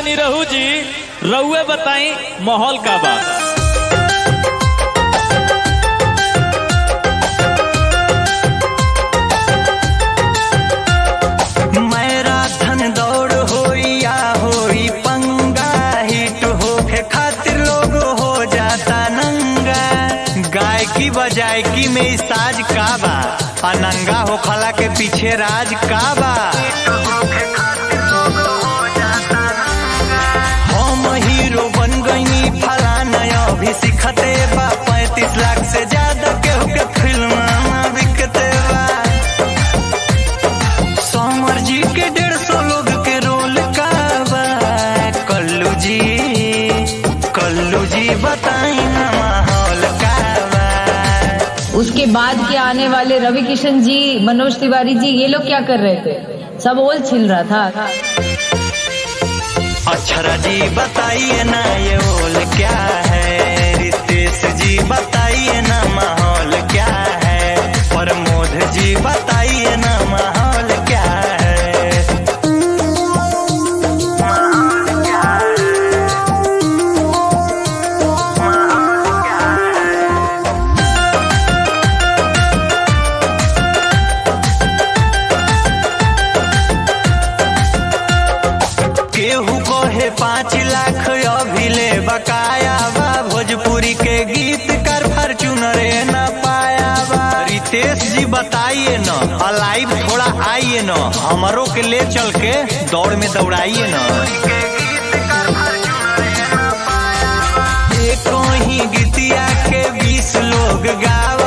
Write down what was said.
तनी रहू जी रउए बताई माहौल का बा मैराथन दौड़ होई या होई पंगा हिट होके खातिर लोग हो जाता नंगा गायकी बजायकी में ई साज का बा आ नंगा हो खला के पीछे राज का बा हम हीरो बन गईनी फलाना अभी सिखते बा पैंतीस लाख से ज्यादा केहू के फिल्म बिकते बा समर जी के डेढ़ सौ लोग के रोल का बा कल्लू जी कल्लू जी बताई ना माहौल का बा उसके बाद के आने वाले रवि किशन जी मनोज तिवारी जी ये लोग क्या कर रहे थे सब ओल छिल रहा था अक्षरा जी बताइए ना ये ओल क्या है रितेश जी बताइए ना माहौल क्या है प्रमोद जी बताइए ना माहौल क्या है केहू कहे पाँच लाख अभी ले बकाया बा भोजपुरी के गीत कर फॉर्चूनर न पाया बा रितेश जी बताइए न लाइव थोड़ा आइए न हमरों के ले चल के दौड़ में दौड़ाइए न एक ही गीतिया के बीस लोग गावा